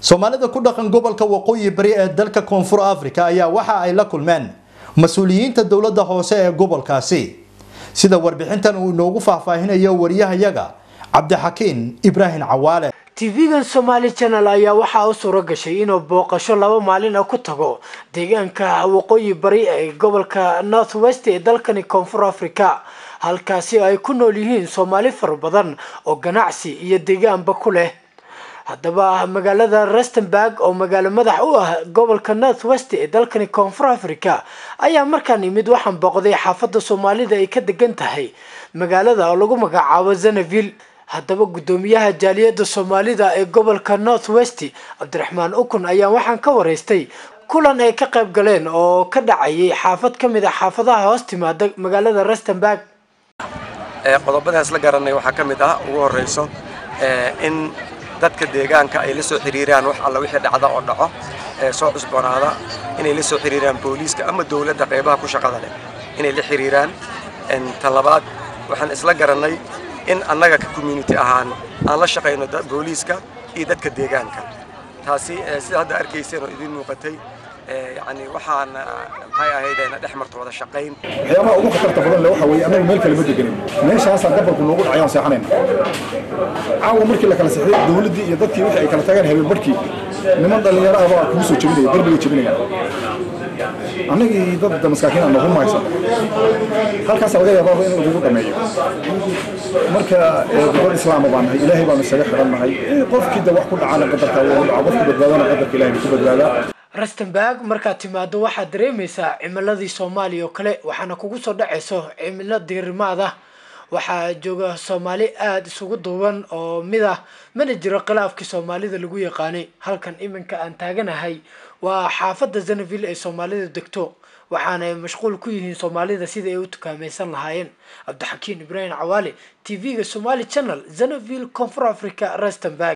soomaalida ku dhaqan gobolka waqooyi bari ee dalka koonfur africa ayaa waxa ay la kulmeen mas-uuliyiinta dowladda hoose ee gobolkaasi sida warbixintan uu inoogu faahfaahinayo wariyahayaga cabdixakiin ibraahim cawaale tv-gan somaali channel ayaa waxaa u suuro gashay inuu booqasho laba maalin ah ku tago deegaanka waqooyi bari ee gobolka north west ee dalkani koonfur africa halkaasi ay ku nool yihiin soomaali fara badan oo ganacsi iyo deegaanba ku leh haddaba magaalada rustenburg oo magaalo madax u ah gobolka north west ee dalkani koonfur africa ayaa markaan imid waxaan booqday xaafadda soomaalida ay ka degan tahay magaalada oo lagu magacaabo zanaville haddaba guddoomiyaha jaaliyadda soomaalida ee gobolka north west cabdiraxmaan ukun ayaa waxaan ka waraystay kulan ay ka qayb galeen oo ka dhacayay xaafad ka mid a xaafadaha hoos timaada magaalada rustenburg qodobadaas la garanay waxaa ka mid ah ugu horeyso in dadka deegaanka ay la soo xiriiraan wax alla wixii dhacda oo dhaco soo cusboonaada inay la soo xiriiraan booliiska ama dowladda qaybaha ku shaqada leh inay la xiriiraan tan labaad waxaan isla garannay in annaga ka community ahaan aan la shaqayno booliiska iyo dadka deegaanka taasi sida hadda arkayseen oo idiin muuqatay yani waxaan maxay ahaydena dhex marto wada shaqayn waxyaabaha ugu khatarta badan le waxa weeye annagu meel kale ma deganin meeshaasaan gabalku noogu dhacay aan seexanayna caawa markii la kala sexday dowladdii iyo dadkii wixii ay kala tageen habeen barhkii niman dhallinyaro ah baa kugu soo jebinaya derbiga jebinaya annagii dad maskaakiin aan noogu mahaysan halkaasa laga yaabaa in lagugu dhameeyo marka gobol islaama baan nahay ilaahay baanu isaga xidhan nahay qofkii da wax ku dhacana qadarka ugu dhaco qofku badbaadana qadarka ilahay ku badbaadaa rustenburg markaad timaado waxaad dareemaysaa cimiladii soomaaliya oo kale waxaana kugu soo dhacayso cimilo diirimaada waxaa jooga soomaali aada isugu duuban oo mid ah mana jiro khilaafkii soomaalida lagu yaqaanay halkan iminka aan taaganahay waa xaafadda zanaville ay soomaalidu degto waxaanay mashquul ku yihiin soomaalida sida ay u tukaamaysan lahaayeen cabdixakiin ibraahim cawaale t v-ga somali channel zanaville koonfur africa rustenburg